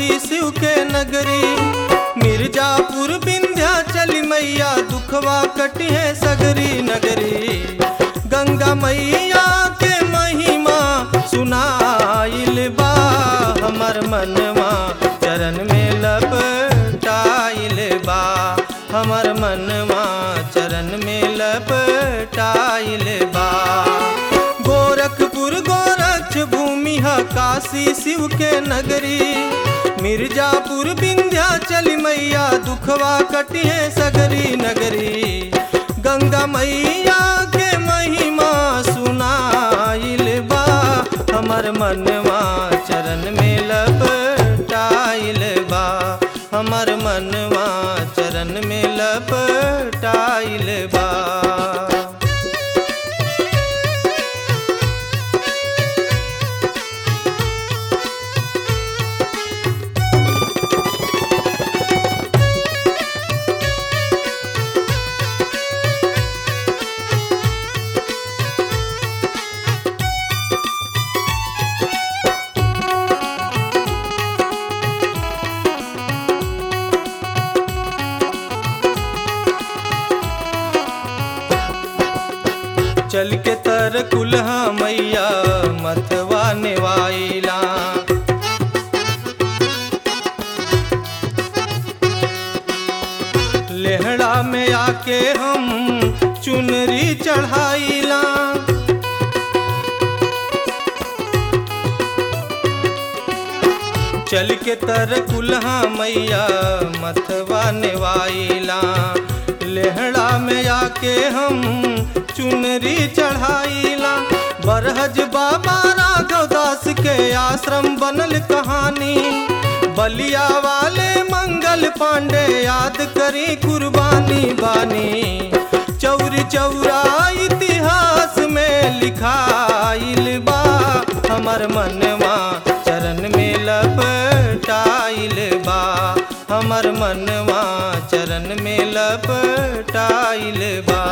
शिव के नगरी मिर्जापुर विंध्याचल मैया दुखवा कटिहे सगरी नगरी गंगा मैया के महिमा सुनाइल बा हमर मनवा चरण में लपटाइल बा हमर मनवा चरण में लपटाइल बा गोरखपुर गोरक्ष भूमि ह काशी शिव के नगरी मिर्जापुर विंध्याचल मैया दुखवा कटिहे सगरी नगरी गंगा मैया के महिमा सुनाइल बा हमर मनवा चरण में लपटाइल बा हमर मनवा चरण में लपटाइल बा चल के तर कुल्हा मैया मथवा नेवाइला लेहड़ा में आके हम चुनरी चढ़ाइला चल के तर कुल्हा मैया मथवा नेवाइला लेहड़ा में आके हम चुनरी चढ़ाइला बरहज बाबा राघव दास के आश्रम बनल कहानी बलिया वाले मंगल पांडे याद करी कुर्बानी बानी चौरी चौरा इतिहास में लिखाइल बा हमर मनवा चरण में लपटाइल बा हमर मनवा चरण में लपटाइल बा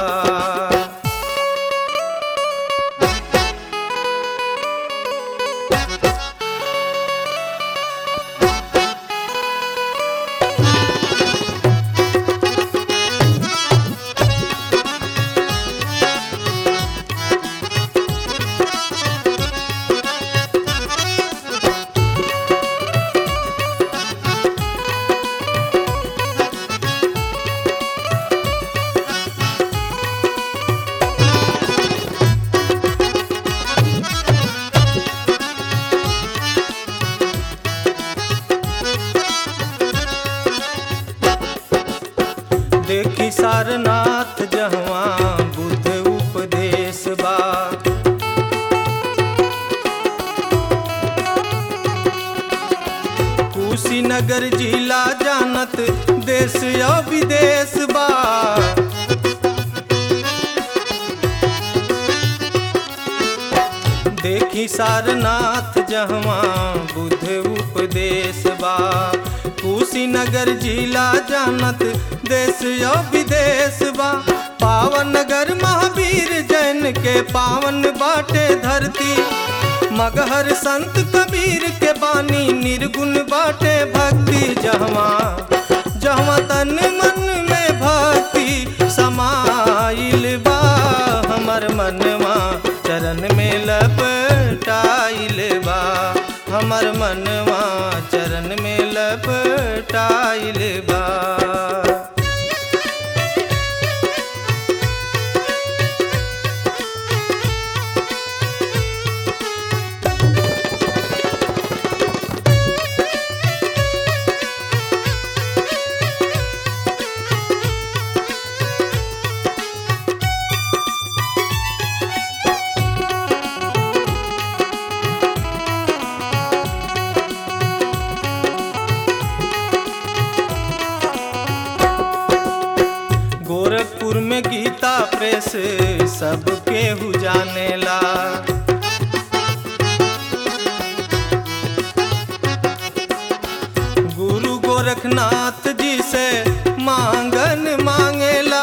देखी सारनाथ जहवा बुद्ध उपदेश बा कुशीनगर जिला जानत देश या विदेश बा देखी सारनाथ जहवा बुद्ध उपदेश बा कुशीनगर जिला जानत देश या विदेश बा पावन नगर महावीर जैन के पावन बाटे धरती मगहर संत कबीर के बानी निर्गुण बाटे भक्ति जहवा जहवा तन मन में भक्ति समाइल बा हमर मनवा चरण में लपटाइल बा हमर मनवा चरण में लपटाइल बा गोरखपुर में गीता प्रेस सबके हु जानेला गुरु गोरखनाथ जी से मांगन मांगेला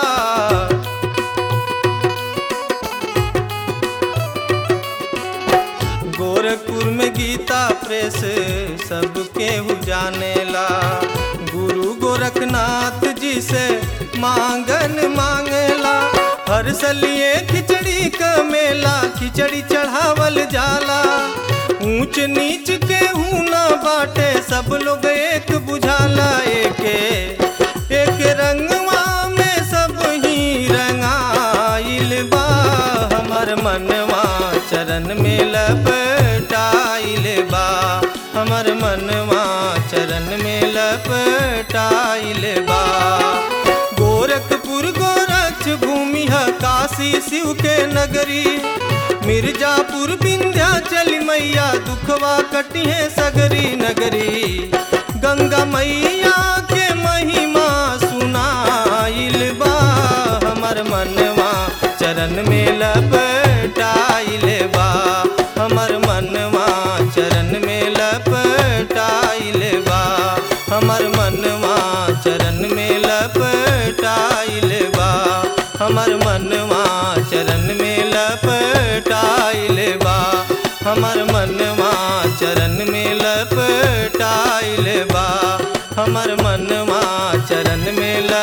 गोरखपुर में गीता प्रेस देश सबके हु जानेला गुरु गोरखनाथ जी से मांगन मांगेला हर सलिए खिचड़ी क मेला खिचड़ी चढ़ावल जाला ऊंच नीच के हूँ ना बाटे सब लोग एक बुझाला एके एक रंगवा में सब ही रंगाइल बा हमर मनवा चरण में लपटाइल बा हमर मनवा चरण में लपटाइल बा गोरखपुर गोरक्ष भूमि है काशी शिव के नगरी मिर्जापुर विंध्याचल मैया दुखवा कटी है सगरी नगरी गंगा मैया के महिमा सुनाइल बा हमर मनवा चरण में लपटाइल बा हमर मनवा चरण में लपटाइल बा हमर मनवा चरण में लपटाइल बा हमर मनवा चरण में लपटाइल बा हमर मनवा चरण में लपटाइल बा हमर मनवा चरण में